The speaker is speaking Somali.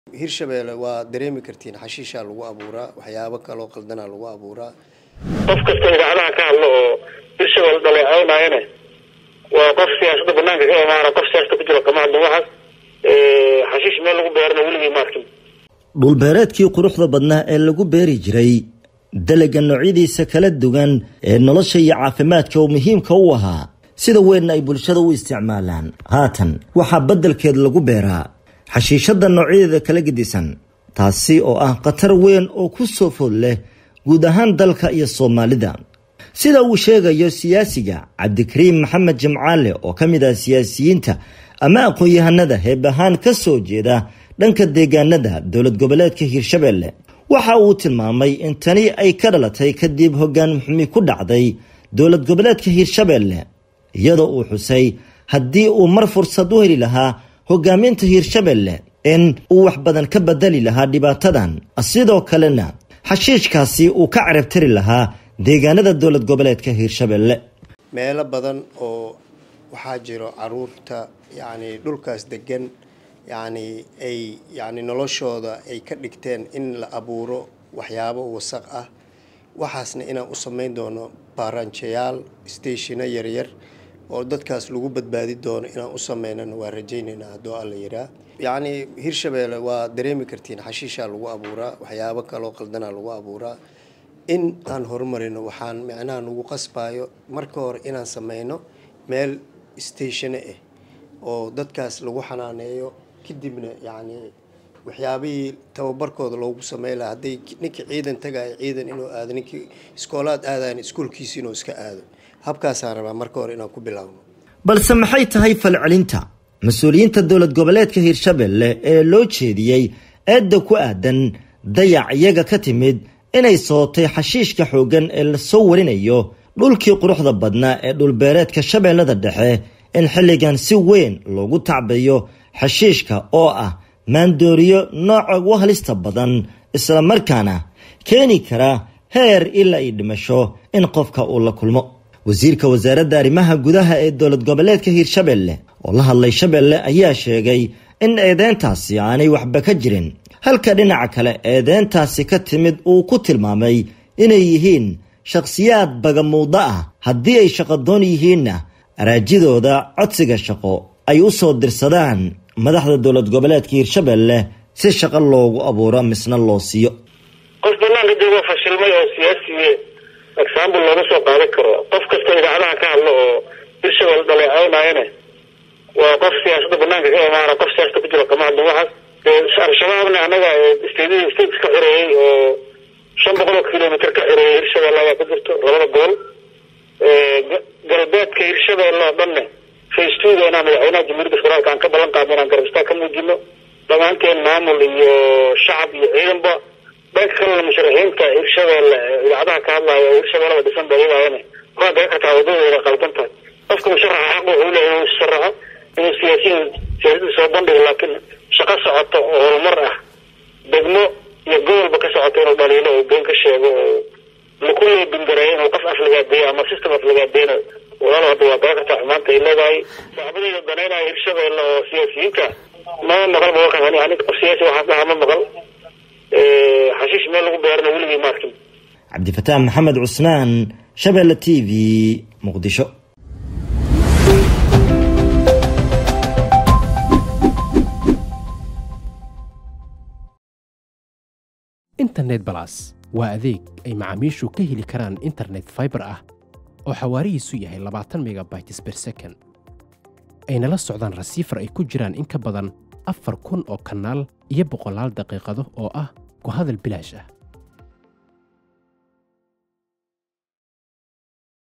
hirshabeelle waa dareemi kartiin xashiishaa lagu abuuraa waxyaabo kaloo qaldanaa lagu abuuraa qof kasta idaacadaha ka hadlo oo hirshabelle dhaleecaynayane waa qof siyaasadda banaanka ka imaana qof siyaasada ku jiro kama hadlin waxaas xashiish meel lagu beerana weligii maarkin dhulbeereedkii quruxda badnaa ee lagu beeri jiray dalaga noocyadiisa kala duwan ee nolosha iyo caafimaadka oo muhiimka u ahaa sida weynna ay bulshada u isticmaalaan haatan waxaa beddelkeed lagu beeraa xashiishadda noocyadeeda kala gedisan taasi oo ah khatar weyn oo ku soo food leh guud ahaan dalka iyo soomaalida sida uu sheegayo siyaasiga cabdikariim maxamed jimcaale oo ka mid ah siyaasiyiinta ama aqoon-yahanada heeb ahaan ka soo jeeda dhanka deegaanada dowlad goboleedka hiirshabelle waxa uu tilmaamay in tani ay ka dhalatay kadib hoggaan xumi ku dhacday dowlad goboleedka hiirshabelle iyadoo uu xusay haddii uu mar fursad u heli lahaa hogaaminta hiirshabelle in uu wax badan ka bedeli lahaa dhibaatadan sidoo kalena xashiishkaasi uu ka carabtari lahaa deegaanada dowlad goboleedka hiirshabelle meelo badan oo waxaa jiro caruurta yacni dhulkaas degan yacni ay yacni noloshooda ay ka dhigteen in la abuuro waxyaabo wasaq ah waxaasna inaan u sameyn doono baaranjayaal stationa yaryar oo dadkaas lagu badbaadi doono inaan u sameynana waa rajaynaynaa haddoo alla yiraa yacni hirshabeelle waa dareemi kartiin xashiishaa lagu abuuraa waxyaabo kaloo qaldanaa lagu abuuraa in aan horumarino waxaan micnaha nagu qasbayo marka hore inaan sameyno meel statione ah oo dadkaas lagu xanaaneeyo kadibna yacni waxyaabihii tababarkooda loogu samey laha hadday ninkii ciidan tagayo ciidan inuu aado ninkii iskoolaad aadayan iskuolkiisi inuu iska aado habkaasaan rabaa marka hore inaan ku bilaawno balse maxay tahay falcelinta mas-uuliyiinta dowlad goboleedka hiirshabelle ee loo jeediyey eedda ku aadan dayac iyaga ka timid inay sootay xashiishka xooggan ee lasoo warinayo dhulkii quruxda badnaa ee dhulbeereedka shabeellada dhexe in xilligan si weyn loogu tacbayo xashiishka oo ah maandooriyo nooca ugu halista badan islamarkaana keeni kara heer ilaa ay dhimasho in qofka uu la kulmo wasiirka wasaaradda arrimaha gudaha ee dowlad goboleedka hiirshabelle oo la hadlay shabeelle ayaa sheegay in eedeyntaasi aanay waxba ka jirin halka dhinaca kale eedeyntaasi ka timid uu ku tilmaamay inay yihiin shakhsiyaad bagamuudo ah haddii ay shaqadoon yihiinna araajidooda codsiga shaqo ay u soo dirsadaan madaxda dowlad goboleedka hiirshabelle si shaqo loogu abuuro misna loo siiyo qof banaanka joogo fashilmay oo siyaasiye example looga soo qaadan karo qof kasta idaacadaha ka hadlo oo hirshabelle dhaleecaynayane waa qof siyaasadda banaanka ka imaana qof siyaasada ku jiro kama hadlin waxaas al-shabaabna anaga state states ka xoreeyey oo shan boqol oo kilomitr ka xoreeyey hirshabelle ayaa ku jirto labada gobol galbeedka hirshabelle oo dhanne face twoga inaan madaxweynaha jamhuuriyadda federaalka aan ka ballan qaadno inaan garabistaa ka muujino dhammaanteen maamul iyo shacab iyo ciidanba dhanka kalena musharaxiinta hirshabelle idaacadaha ka hadlaya oo hirshabellada dhisan ba iyagaayane waa gaga kartaa wadadooda qaldan tahay qofka musharaxa xaq wuxuu leeyahay inuu sharaxo inuu siyaasiyin siyaasadda soo bandhigo laakiin shaqo socoto oo horumar ah degmo iyo gobolba ka socoto inuu dhaliilo oo been ka sheego oo lakuley bingareeyo inuu qof aflagaadeeyo ama system aflagaadeeno walaal hadda waa gaga kartaa xumaanta ay leedahay saaxibadayda danaynaya hirshabelle oo siyaasiyiinta mama maqal bawakan ani qof siyaasi waxaas dhaha ma maqal xashiish meel lagu beerana weligii maarkin cabdifataax maxamed cusmaan shabeelle t v muqdisho internet balas waa adeeg ay macaamiishu ka heli karaan internet faibar ah oo xawaarihiisu yahay labaatan megabytes ber second ayna la socdaan rasiifar ay ku jiraan in ka badan afar kun oo kanaal iyo boqolaal daqiiqado oo ah ku hadal bilaash ah